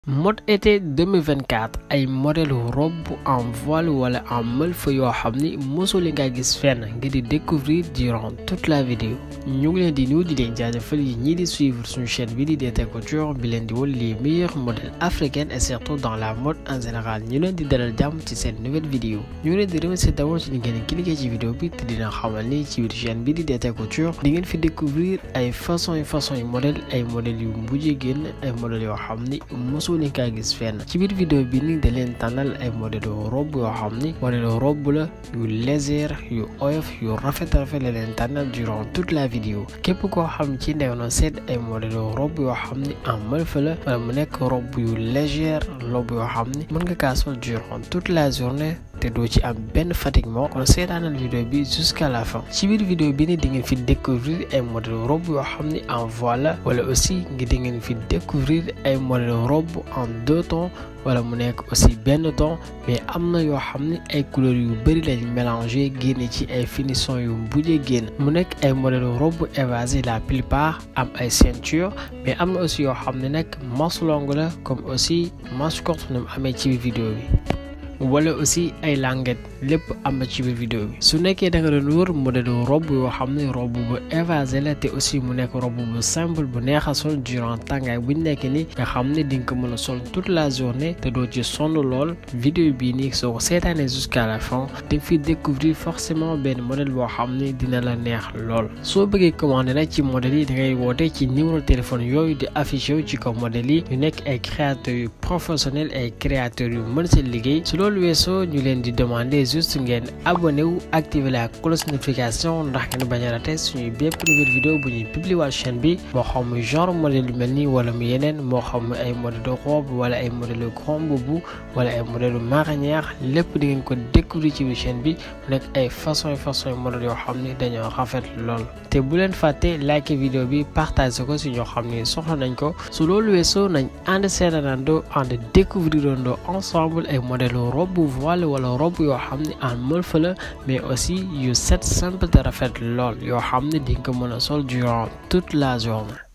mode été 2024 ay modèle robe en voile wala en malfa yoo xam ni mosoo leen ngaa gis fenn ngir di découvrir durant toute la vidéo ñu ngi leen di nuyu di leen jaajëfal yi ñii di suivre suñu chaîne bi di DT Couture bi leen di wol les meilleurs modèles africains et surtout dans la mode en général ñu leen di dalal jàmm ci seen nouvelle vidéo ñu ngi leen di remercier d'abord ci li ngeen cliquer ci vidéo bi te dina xamal ni ci biir chaîne bi di DT Couture di ngeen fi découvrir ay façon yu façon yu modèle ay modèles yu mujjee génn ay modèles yoo xam ni mosoo leen kaa gis fenn ci biir vidéo bi ni da leen tànnal ay modèle robe yoo xam ni modèle robe la yu légère yu oyof yu rafet rafet la leen tànnal durant toute la vidéo képp koo xam ci ndew na seet ay modèle robe yoo xam ni en malfa la wala mu nekk robe yu légère robe yoo xam ni mën nga kaa sol durant toute la journée te doo ci am benn fatiguement kon seetaanal vidéo bi jusqu'à la fin ci biir vidéo bi ni di ngeen fi découvrir ay modèle robe yoo xam ni en voile wala aussi ngi di ngeen fi découvrir ay modèle robe en deux tons wala mu nekk aussi benn ton mais am na yoo xam ni ay couleurs yu bëri lañ mélangé génne ci ay finition yu mujjee génn mu nekk ay modèle robe évasé la plupart am ay ceinture mais am na aussi yoo xam ne nag manche longue la comme aussi manche courte nu mu amee ci biir vidéo bi wala aussi ay languette lépp am na ci biir vidéo bi su nekkee da nga doon wër modèle robe yoo xam ne robe bu évasé la te aussi mu nekk robe bu simple bu neex a sol durant tàngaay bu ñu nekk ni nga xam ne di nga ko mën a sol toute la journée te doo ci sonn lool vidéo bii nii soo ko seetaanee jusqu'à la fin di nga fi découvrir forcément benn modèle boo xam ne dina la neex lool soo bëggee commandé nag ci modèle yi da ngay woote ci numéro téléphone yooyu di affiché wu ci kaw modèle yi ñu nekk ay créateurs yu professionnels ay créateurs yu mën seen liggéey loolu weesoo ñu leen di demander juste ngeen abonné wu activer la cloche notification ndax ngeen bañ a raté suñuy bépp nouvelle vidéo bu ñuy publier waa chaîne bi moo xam muy genre modèle yu mel nii wala mu yeneen moo xam muy ay modèle de robe wala ay modèle grand boubou wala ay modèle marinière lépp di ngeen ko découvrir ci biir chaîne bi mu nekk ay façon façon modèle yoo xam ni dañoo rafet lool te bu leen fàtte like vidéo bi partage ko si ñoo xam ni soxla nañ ko su loolu weesoo nañ ànd seetaanandoo ànd découvrirandoo ensemble ay modèle robe voile wala robe yoo xam ne en malfa la mais aussi yu set simple te rafet lool yoo xam ne di nga ko mën a sol durant toute la journée